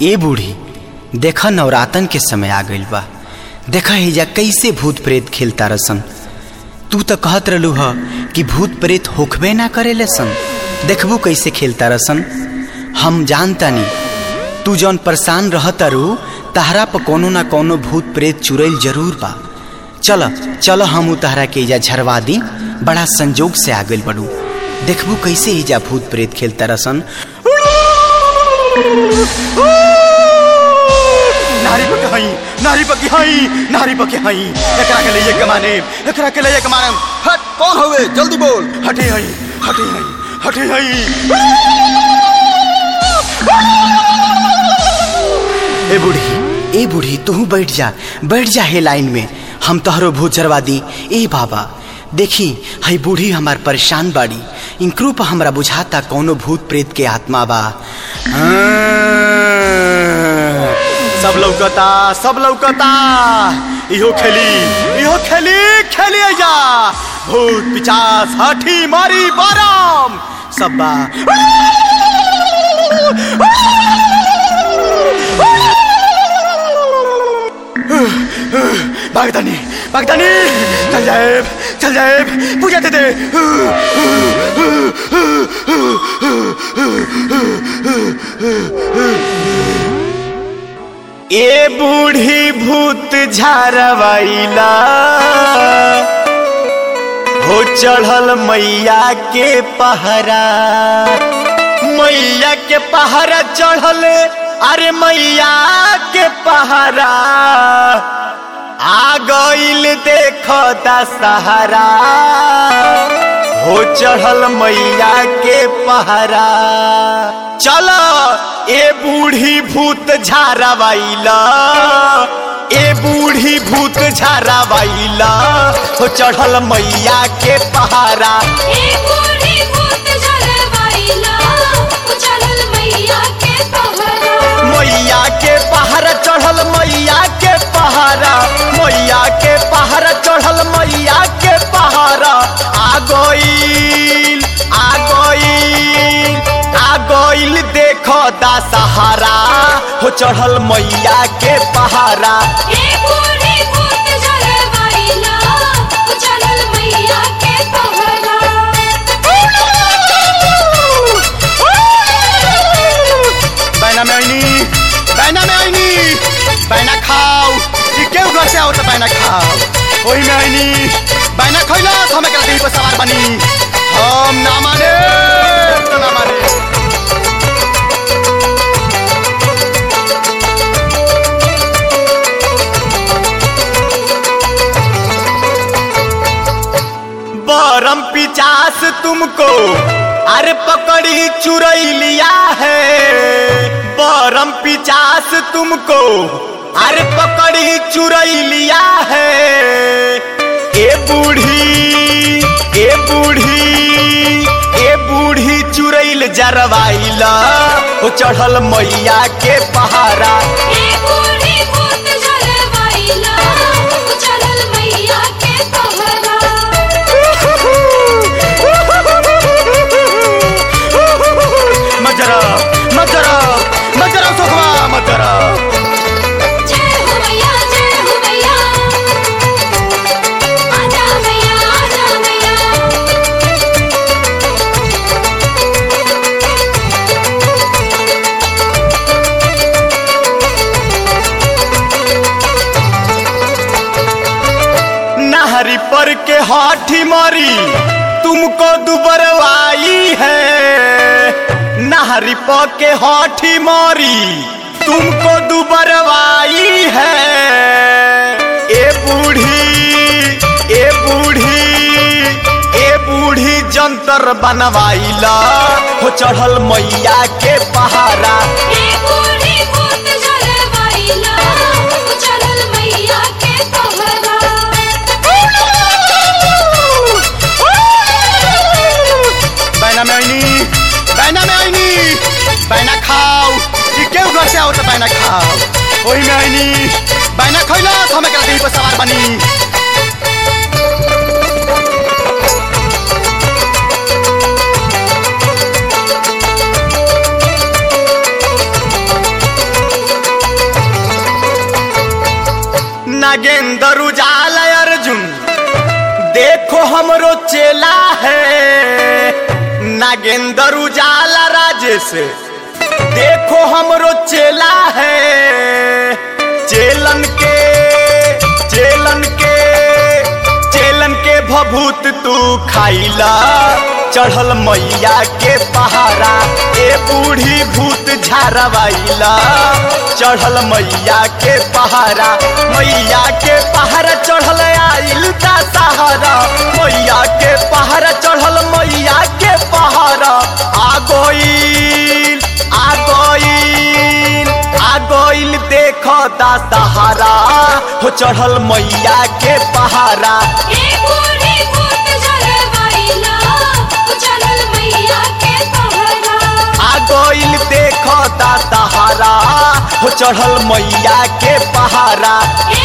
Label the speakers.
Speaker 1: ए बूढ़ी देखा नवरातन के समय आ गइल बा देखा हिजा कैसे भूत प्रेत खेलता रसन तू तो कहत रहलू ह कि भूत प्रेत होखबे ना करेले सन देखबू कैसे खेलता रसन हम जानतानी तू जौन परेशान रहतारू तहरा पर कोनो ना कोनो भूत प्रेत चुरैल जरूर बा चल चल हम तहरा के इजा झरवा दी बड़ा संजोग से आ गइल बड़ू देखबू कैसे इजा भूत प्रेत खेलता रसन
Speaker 2: नारी पके हई नारी पके हई नारी पके हई एकरा के लिए कमाने एकरा के लिए कमाने
Speaker 3: हट कौन हवे जल्दी बोल
Speaker 2: हटे हई हटे हई हटे हई
Speaker 1: ए बूढ़ी ए बूढ़ी तू बैठ जा बैठ जा हे लाइन में हम तोहरो भूत जरवा दी ए बाबा देखी हई बूढ़ी हमार परेशान बाड़ी इनकरू पर हमरा बुझाता कोनो भूत प्रेत के आत्मा बा
Speaker 2: सब लौकता सब लौकता इहो खेली इहो खेली खेली जा भूत पिचास हाथी मारी बाराम सब बा बागदानी बागदानी चल जाए चल जाए पूजा दे दे ए बूढ़ी भूत झारवाइला हो चढ़ल मैया के पहरा मैया के पहरा चढ़ल अरे मैया के पहरा आ गईल देखो दशहरा हो चढ़ल मैया के पहरा चल ए बूढ़ी भूत झारावाइला ए बूढ़ी भूत झारावाइला हो चढ़ल मैया के पहरा
Speaker 4: ए बूढ़ी भूत झरवाइला, उछलल मैया के पहरा।
Speaker 2: मैया के पहाड़ चढ़ल मैया के पहाड़ा मैया के पहाड़ चढ़ल मैया के पहाड़ा आ गईल आ गईल आ गईल देखो दशहरा हो चढ़ल मैया के पहाड़ा
Speaker 4: ए बूढ़ी भूत झरवाइला, उछलल मैया के पहरा।
Speaker 2: बैना में आईनी बैना में आईनी बैना खाओ ये केहू घर से आओ तो बैना खाओ वही में आईनी बैना खैला तो हमें कहीं पर सवार बनी हम ना माने तो ना माने बरम पिचास तुमको अरे पकड़ी चुरई लिया है बरम पिचास तुमको अरे पकड़ी चुरई लिया है ए बूढ़ी ए बूढ़ी ए बूढ़ी चुरैल जरवाइला ओ चढ़ल मैया के पहाड़ा
Speaker 4: ए बूढ़ी भूत झरवाइला, उछलल मैया के पहरा।
Speaker 2: मजरा मजरा मजरा सुखवा मजरा
Speaker 4: जय हो मैया, जय हो मैया। आजा मैया, आजा मैया।
Speaker 2: नहरी पर के हाथी मारी तुमको दुबरवाई है नहरी पर के हाथी मारी तुमको दुबरवाई है ए बूढ़ी ए बूढ़ी ए बूढ़ी जंतर बनवाइला हो चढ़ल मैया के पहाड़ा
Speaker 4: ए बूढ़ी भूत झरवाइला, उछलल मैया के पहरा।
Speaker 2: बैना में आईनी बैना में आईनी बैना खाओ ये केहू घर से आओ तो बैना खाओ वही में आईनी बैना खैला तो हमें कहीं पर सवार बनी नागेंद्र उजाल अर्जुन देखो हमरो चेला है नागेंद्र उजाला राजेश देखो हमरो चेला है चेलन के चेलन के चेलन के भभूत तू खाइला चढ़ल मैया के पहाड़ा ए बूढ़ी भूत झारवाइला चढ़ल मैया के पहाड़ा मैया के पहाड़ा चढ़ल आइल दा सहारा मैया के पहाड़ा चढ़ल मैया के पहाड़ा आ गइल आ गइल आ गइल देख दा सहारा हो चढ़ल मैया के पहाड़ा
Speaker 4: ए बूढ़ी भूत जलवाइला चलल मैया के पहरा
Speaker 2: आ गइल देख दा सहारा हो चढ़ल मैया के पहाड़ा
Speaker 4: ए